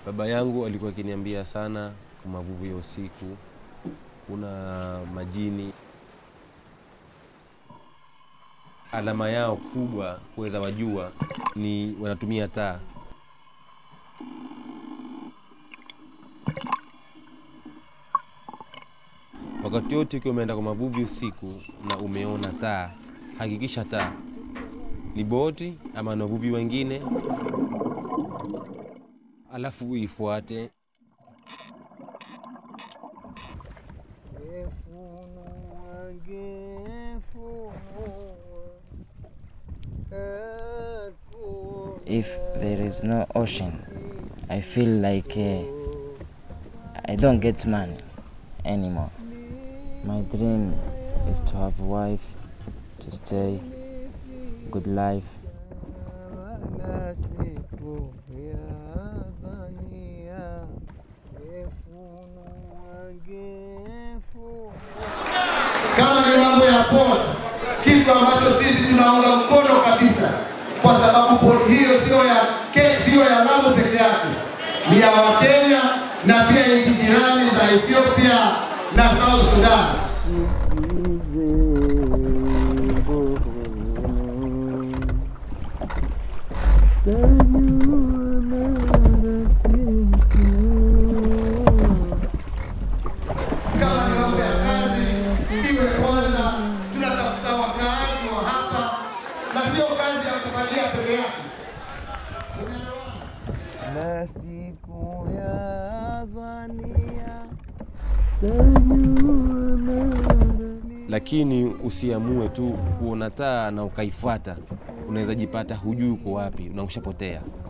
Baba yangu alikuwa akiniambia sana kwa mavuvi ya usiku, kuna majini. Alama yao kubwa kuweza wajua ni wanatumia taa. Wakati wote ukiwa umeenda kwa mavuvi usiku na umeona taa, hakikisha taa ni boti ama na wavuvi wengine, alafu uifuate. If there is no ocean, I feel like uh, I don't get money anymore. My dream is to have a wife, to stay, good life. Kama ni mambo ya port, kitu ambacho sisi tunaunga mkono kabisa, kwa sababu port hiyo sio ya Ke- sio ya Lamu peke yake, ni ya Wakenya na pia nchi jirani za Ethiopia na South Sudan. Kama ni mambo ya kazi, iwe kwanza tunatafuta wakaaji wa hapa, na sio kazi ya kufalia peke yake. Unaelewana? na siku ya dhania lakini usiamue tu kuona taa na ukaifuata. Unaweza jipata hujui uko wapi na ushapotea.